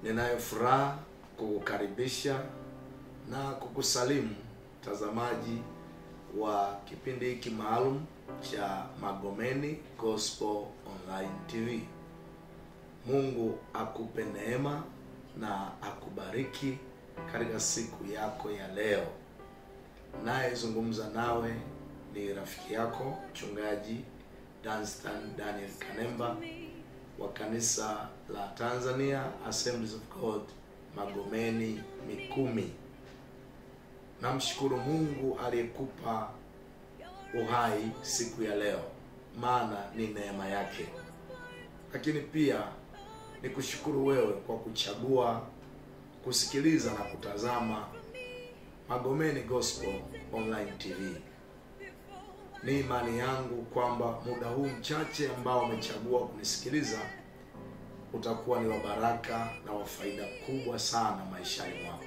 Ninayo furaha kukukaribisha na kukusalimu mtazamaji wa kipindi hiki maalum cha Magomeni Gospel Online TV. Mungu akupe neema na akubariki katika siku yako ya leo. Nayezungumza nawe ni rafiki yako mchungaji Danstan Daniel Kanemba wa kanisa la Tanzania Assemblies of God Magomeni Mikumi. Namshukuru Mungu aliyekupa uhai siku ya leo, maana ni neema yake. Lakini pia nikushukuru wewe kwa kuchagua kusikiliza na kutazama Magomeni Gospel Online TV. Ni imani yangu kwamba muda huu mchache ambao umechagua kunisikiliza utakuwa ni wa baraka na wa faida kubwa sana maishani mwako.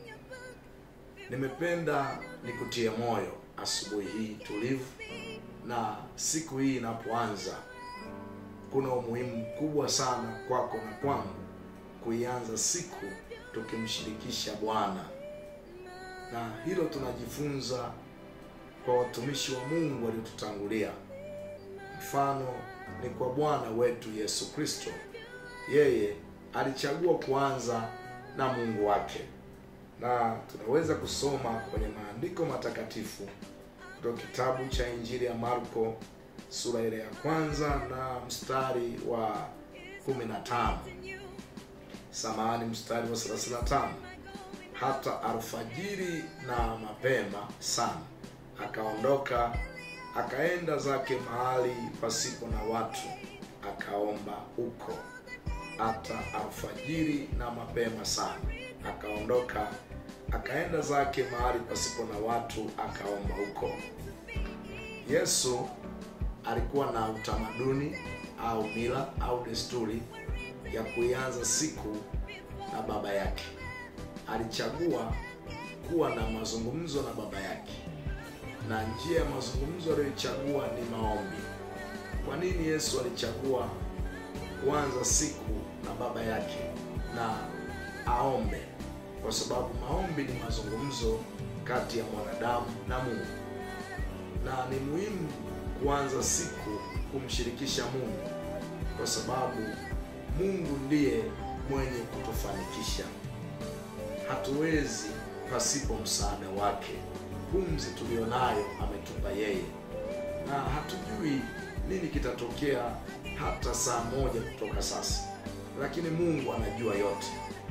Nimependa nikutie moyo asubuhi hii tulivu, na siku hii inapoanza, kuna umuhimu mkubwa sana kwako na kwangu kuianza siku tukimshirikisha Bwana, na hilo tunajifunza kwa watumishi wa Mungu waliotutangulia. Mfano ni kwa Bwana wetu Yesu Kristo. Yeye alichagua kuanza na Mungu wake, na tunaweza kusoma kwenye maandiko matakatifu kutoka kitabu cha Injili ya Marko sura ile ya kwanza na mstari wa 15, samahani, mstari wa 35. Hata alfajiri na mapema sana akaondoka akaenda zake mahali pasipo na watu, akaomba huko. Hata alfajiri na mapema sana akaondoka akaenda zake mahali pasipo na watu, akaomba huko. Yesu alikuwa na utamaduni au mila au desturi ya kuianza siku na baba yake. Alichagua kuwa na mazungumzo na baba yake na njia ya mazungumzo aliyoichagua ni maombi. Kwa nini Yesu alichagua kuanza siku na baba yake na aombe? Kwa sababu maombi ni mazungumzo kati ya mwanadamu na Mungu, na ni muhimu kuanza siku kumshirikisha Mungu, kwa sababu Mungu ndiye mwenye kutufanikisha. Hatuwezi pasipo msaada wake. Pumzi tulionayo ametupa yeye, na hatujui nini kitatokea hata saa moja kutoka sasa, lakini Mungu anajua yote.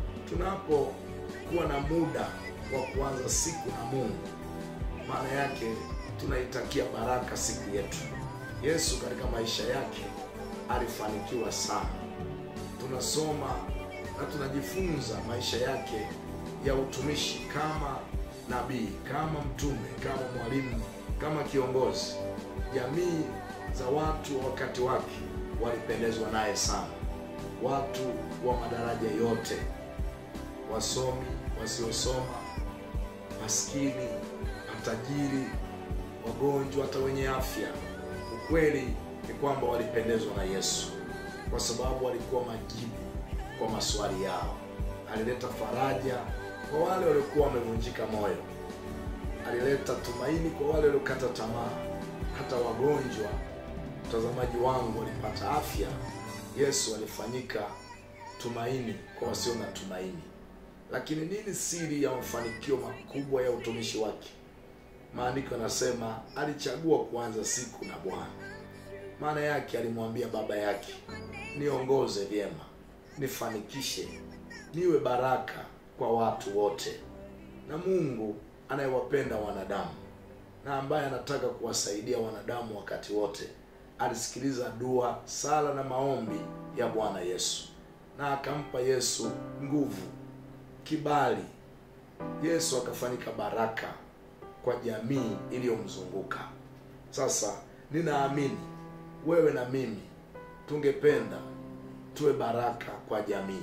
Tunapokuwa na muda wa kuanza siku na Mungu, maana yake tunaitakia baraka siku yetu. Yesu katika maisha yake alifanikiwa sana. Tunasoma na tunajifunza maisha yake ya utumishi kama nabii kama mtume kama mwalimu kama kiongozi. Jamii za watu wa wakati wake walipendezwa naye sana, watu wa madaraja yote, wasomi, wasiosoma, maskini, matajiri, wagonjwa, hata wenye afya. Ukweli ni kwamba walipendezwa na Yesu kwa sababu alikuwa majibu kwa maswali yao. Alileta faraja kwa wale waliokuwa wamevunjika moyo, alileta tumaini kwa wale waliokata tamaa. Hata wagonjwa, mtazamaji wangu, walipata afya. Yesu alifanyika tumaini kwa wasio na tumaini. Lakini nini siri ya mafanikio makubwa ya utumishi wake? Maandiko yanasema alichagua kuanza siku na Bwana. Maana yake alimwambia baba yake, niongoze vyema, nifanikishe, niwe baraka kwa watu wote. Na Mungu anayewapenda wanadamu na ambaye anataka kuwasaidia wanadamu wakati wote, alisikiliza dua, sala na maombi ya Bwana Yesu, na akampa Yesu nguvu, kibali. Yesu akafanyika baraka kwa jamii iliyomzunguka. Sasa ninaamini wewe na mimi tungependa tuwe baraka kwa jamii,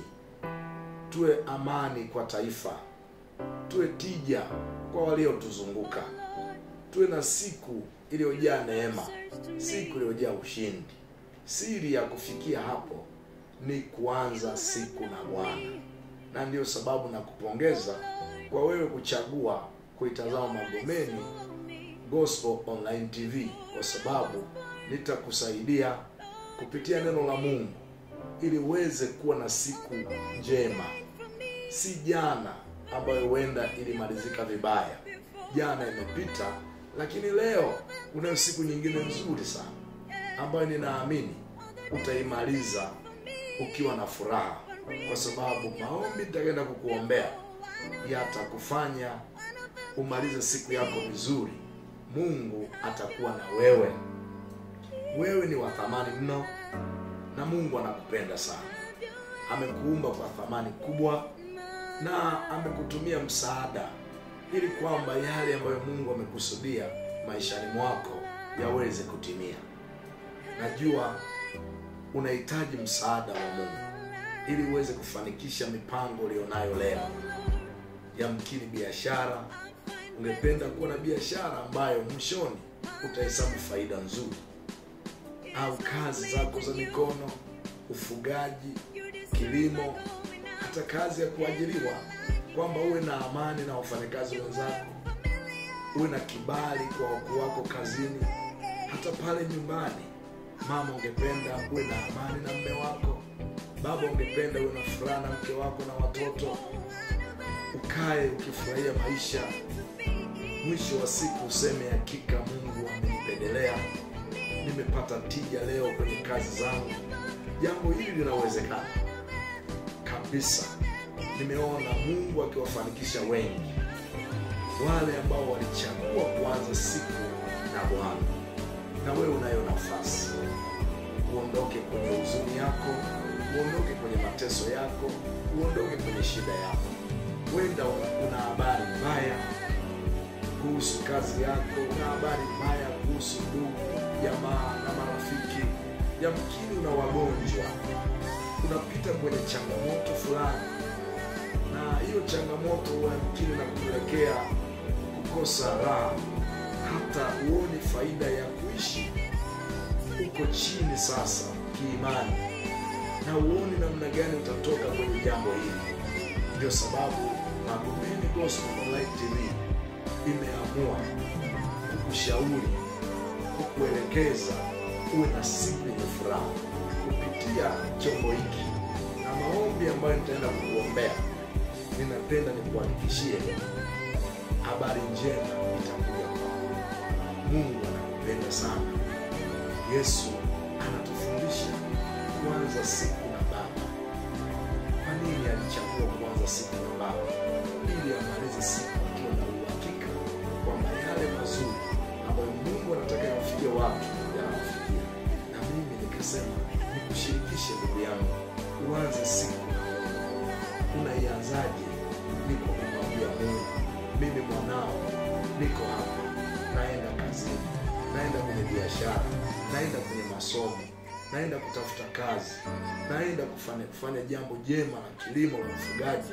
tuwe amani kwa taifa, tuwe tija kwa waliotuzunguka, tuwe na siku iliyojaa neema, siku iliyojaa ushindi. Siri ya kufikia hapo ni kuanza siku na Bwana. na ndiyo sababu na kupongeza kwa wewe kuchagua kuitazama Magomeni Gospel Online TV, kwa sababu nitakusaidia kupitia neno la Mungu ili uweze kuwa na siku njema, si jana ambayo huenda ilimalizika vibaya. Jana imepita, lakini leo unayo siku nyingine nzuri sana ambayo ninaamini utaimaliza ukiwa na furaha, kwa sababu maombi nitakaenda kukuombea yatakufanya umalize siku yako vizuri. Mungu atakuwa na wewe. Wewe ni wa thamani mno, na Mungu anakupenda sana. Amekuumba kwa thamani kubwa, na amekutumia msaada ili kwamba yale ambayo Mungu amekusudia maishani mwako yaweze kutimia. Najua unahitaji msaada wa Mungu ili uweze kufanikisha mipango ulionayo leo. Yamkini biashara, ungependa kuwa na biashara ambayo mwishoni utahesabu faida nzuri, au kazi zako za mikono, ufugaji, kilimo, hata kazi ya kuajiriwa, kwamba uwe na amani na wafanyakazi wenzako, uwe na kibali kwa wakuu wako kazini, hata pale nyumbani. Mama, ungependa uwe na amani na mme wako. Baba, ungependa uwe na furaha na mke wako na watoto, ukae ukifurahia maisha. Mwisho wa siku useme, hakika Mungu amenipendelea, nimepata tija leo kwenye kazi zangu. Jambo hili linawezekana kabisa. Nimeona Mungu akiwafanikisha wengi, wale ambao walichagua kuanza siku na Bwana. Na wewe unayo nafasi uondoke kwenye huzuni yako, uondoke kwenye mateso yako, uondoke kwenye shida yako. Wenda una habari mbaya kuhusu kazi yako, una habari mbaya kuhusu ndugu, jamaa na marafiki. Yamkini una wagonjwa, unapita kwenye changamoto fulani, na hiyo changamoto yamkini na kupelekea kukosa raha, hata uoni faida ya kuishi uko chini sasa kiimani, na uoni namna gani utatoka kwenye jambo hili. Ndio sababu Magomeni Gospel Online TV imeamua kukushauri, kukuelekeza uwe na siku yenye furaha kupitia chombo hiki na maombi ambayo nitaenda kukuombea. Ninapenda nikuhakikishie habari njema itakuja kwako. Mungu anakupenda sana. Yesu anatufundisha kuanza siku na Baba. Kwa nini alichagua kuanza siku na Baba? Ili amalize siku akiwa na uhakika kwamba yale mazuri ambayo Mungu anataka yawafikie watu yanawafikia. Na mimi nikasema nikushirikishe, ndugu yangu, uanze siku na Mungu. Unaianzaje? Ni kwa kumwambia Mungu, mimi mwanao niko hapa, naenda kazini, naenda kwenye biashara naenda kwenye masomo, naenda kutafuta kazi, naenda kufanya kufanya jambo jema la kilimo na ufugaji.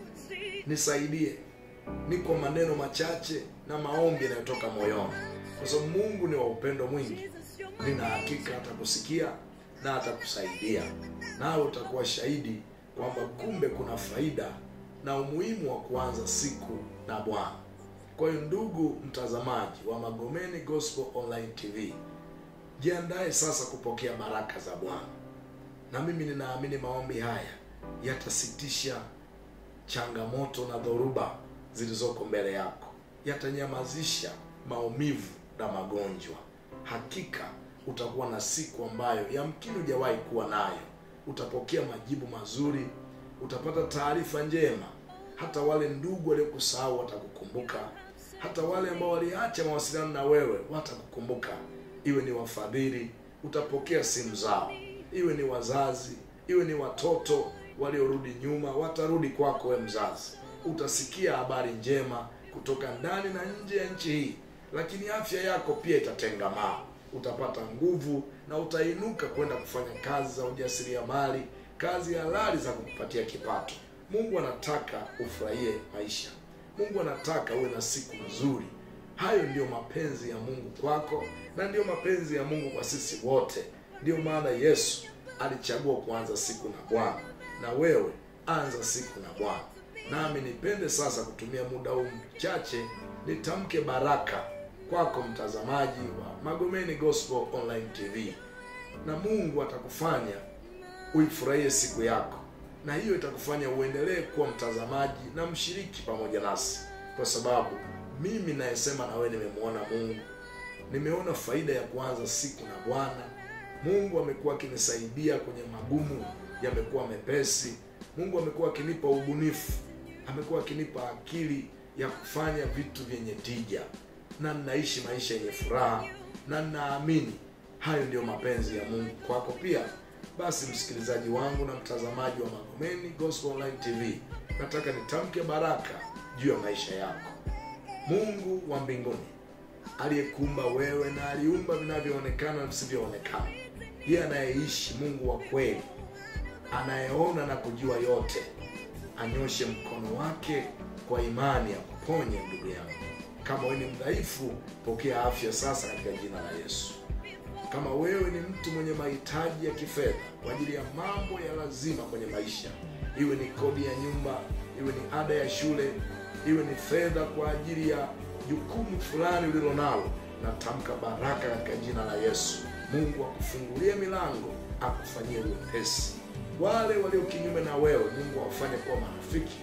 Nisaidie. Ni kwa maneno machache na maombi yanayotoka moyoni, kwa sababu Mungu ni wa upendo mwingi. Nina hakika atakusikia na atakusaidia, nawe utakuwa shahidi kwamba kumbe kuna faida na umuhimu wa kuanza siku na Bwana. Kwa hiyo, ndugu mtazamaji wa Magomeni Gospel Online TV, Jiandae sasa kupokea baraka za Bwana, na mimi ninaamini maombi haya yatasitisha changamoto na dhoruba zilizoko mbele yako, yatanyamazisha maumivu na magonjwa. Hakika utakuwa na siku ambayo yamkini hujawahi kuwa nayo. Utapokea majibu mazuri, utapata taarifa njema. Hata wale ndugu waliokusahau watakukumbuka, hata wale ambao waliacha mawasiliano na wewe watakukumbuka iwe ni wafadhili, utapokea simu zao, iwe ni wazazi, iwe ni watoto waliorudi nyuma, watarudi kwako we mzazi. Utasikia habari njema kutoka ndani na nje ya nchi hii, lakini afya yako pia itatengamaa. Utapata nguvu na utainuka kwenda kufanya kazi za ujasiriamali, kazi halali za kukupatia kipato. Mungu anataka ufurahie maisha. Mungu anataka uwe na siku nzuri. Hayo ndiyo mapenzi ya Mungu kwako na ndiyo mapenzi ya Mungu kwa sisi wote. Ndiyo maana Yesu alichagua kuanza siku na Bwana, na wewe anza siku na Bwana. Nami nipende sasa kutumia muda huu mchache nitamke baraka kwako mtazamaji wa Magomeni Gospel Online TV, na Mungu atakufanya uifurahie siku yako, na hiyo itakufanya uendelee kuwa mtazamaji na mshiriki pamoja nasi, kwa sababu mimi nayesema na wewe nimemwona Mungu, nimeona faida ya kuanza siku na Bwana. Mungu amekuwa akinisaidia kwenye magumu, yamekuwa mepesi. Mungu amekuwa akinipa ubunifu, amekuwa akinipa akili ya kufanya vitu vyenye tija, na ninaishi maisha yenye furaha, na ninaamini hayo ndiyo mapenzi ya Mungu kwako pia. Basi msikilizaji wangu na mtazamaji wa Magomeni Gospel Online TV, nataka nitamke baraka juu ya maisha yako. Mungu wa mbinguni aliyekuumba wewe na aliumba vinavyoonekana na visivyoonekana, yeye anayeishi, Mungu wa kweli, anayeona na kujua yote, anyoshe mkono wake kwa imani ya kuponye ndugu yangu. Kama wewe ni mdhaifu, pokea afya sasa katika jina la Yesu. Kama wewe ni mtu mwenye mahitaji ya kifedha kwa ajili ya mambo ya lazima kwenye maisha, iwe ni kodi ya nyumba, iwe ni ada ya shule, iwe ni fedha kwa ajili ya jukumu fulani ulilo nalo, natamka baraka katika jina la Yesu. Mungu akufungulie milango, akufanyie wepesi. Wale walio kinyume na wewe, Mungu awafanye kuwa marafiki,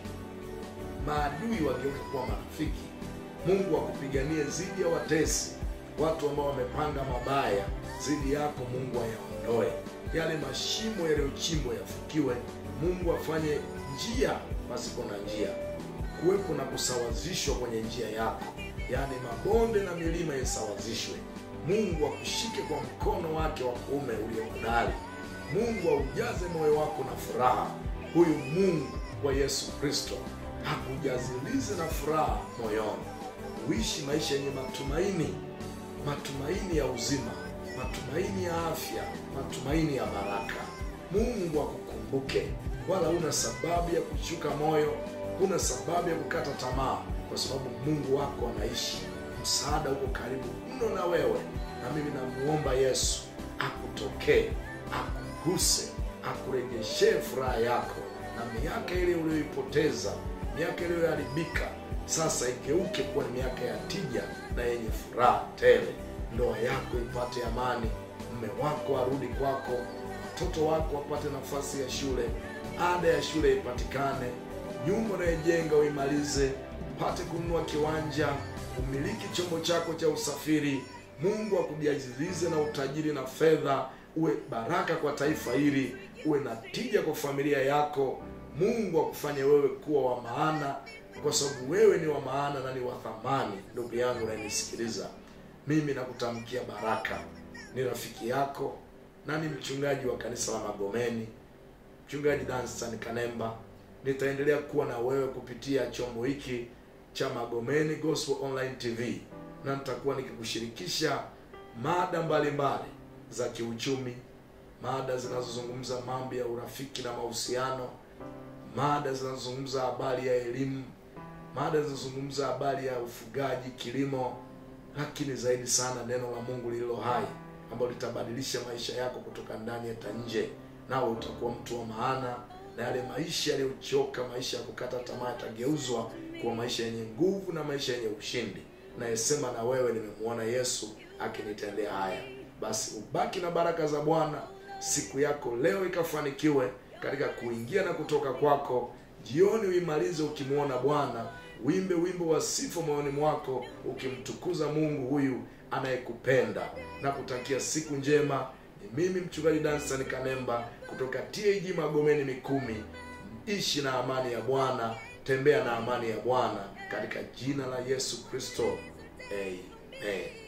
maadui wageuke kuwa marafiki. Mungu akupiganie dhidi ya watesi, watu ambao wamepanga mabaya dhidi yako. Mungu ayaondoe yale mashimo yaliyochimbwa, yafukiwe. Mungu afanye njia pasipo na njia, kuwepo na kusawazishwa kwenye njia yako, yaani mabonde na milima isawazishwe. Mungu akushike kwa mkono wake wa kuume ulio hodari. Mungu aujaze moyo wako na furaha. Huyu Mungu wa Yesu Kristo hakujazilize na furaha moyoni, uishi maisha yenye matumaini, matumaini ya uzima, matumaini ya afya, matumaini ya baraka. Mungu akukumbuke, wala huna sababu ya kushuka moyo, huna sababu ya kukata tamaa, kwa sababu Mungu wako anaishi. Msaada uko karibu mno na wewe, na mimi namuomba Yesu akutokee, akuguse, akurejeshe furaha yako, na miaka ile uliyoipoteza, miaka iliyoharibika sasa igeuke kuwa ni miaka ya tija na yenye furaha tele. Ndoa yako ipate amani, mme wako arudi kwako, watoto wako wapate nafasi ya shule, ada ya shule ipatikane, nyumba unayojenga uimalize, upate kununua kiwanja, umiliki chombo chako cha usafiri. Mungu akujazilize na utajiri na fedha, uwe baraka kwa taifa hili, uwe na tija kwa familia yako. Mungu akufanye wewe kuwa wa maana, kwa sababu wewe ni wa maana na ni wa thamani. Ndugu yangu unanisikiliza, mimi nakutamkia baraka. Ni rafiki yako na ni mchungaji wa kanisa la Magomeni, mchungaji Danstan Kanemba. Nitaendelea kuwa na wewe kupitia chombo hiki cha Magomeni Gospel Online TV, na nitakuwa nikikushirikisha mada mbalimbali za kiuchumi, mada zinazozungumza mambo ya urafiki na mahusiano, mada zinazozungumza habari ya elimu, mada zinazozungumza habari ya ufugaji, kilimo, lakini zaidi sana neno la Mungu lililo hai ambalo litabadilisha maisha yako kutoka ndani hata nje, nawe utakuwa mtu wa maana, na yale maisha yaliyochoka, maisha ya kukata tamaa, yatageuzwa kuwa maisha yenye nguvu na maisha yenye ushindi. Nayesema na wewe, nimemwona Yesu akinitendea haya. Basi ubaki na baraka za Bwana, siku yako leo ikafanikiwe katika kuingia na kutoka kwako. Jioni uimalize ukimwona Bwana, wimbe wimbo wa sifa moyoni mwako, ukimtukuza Mungu huyu anayekupenda na kutakia siku njema. Ni mimi mchungaji Danstan Kanemba kutoka TAG Magomeni Mikumi. Ishi na amani ya Bwana, tembea na amani ya Bwana katika jina la Yesu Kristo, amen.